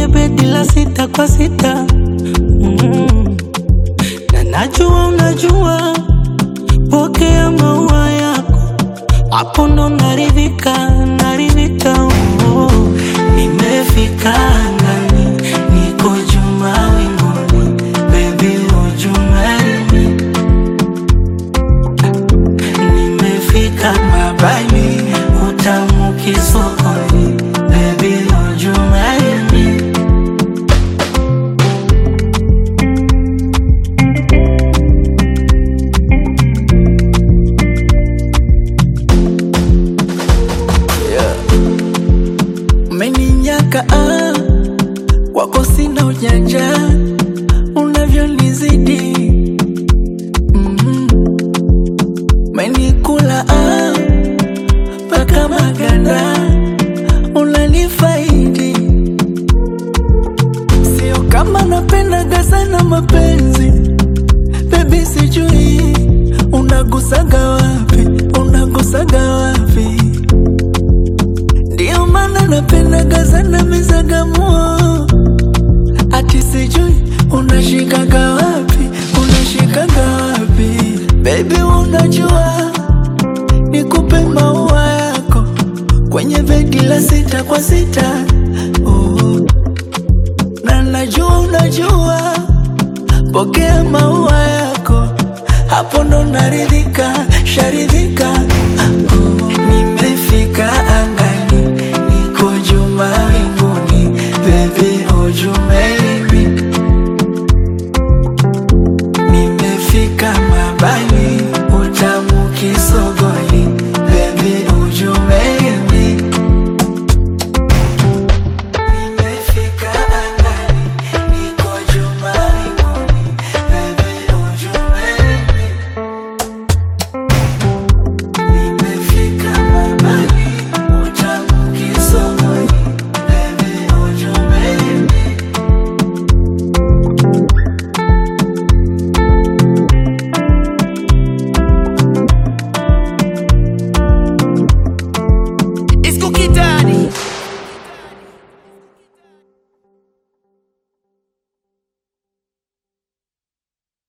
kwenye bedi la sita kwa sita mm. na najua unajua, pokea maua yako, hapo ndo naridhika, naridhika oh. Nimefika angani, niko juu mawinguni, baby would you marry me? Nimefika mabani, utamu kisokoni, baby would you marry me? Umeninyaka ah, wako sina ujanja unavyonizidi mm. Umenikula ah, mpaka maganda unanifaidi, sio kama napendaga sana mapenzi bebi, sijui unagusaga wapi, unagusaga wapi ndio maana napendaga sana mizagamuo, ati sijui unashikaga wapi, unashikaga wapi baby, unajua nikupe maua yako kwenye begi la sita kwa sita oh. na najua unajua, pokea maua yako, hapo ndo naridhika, sharidhika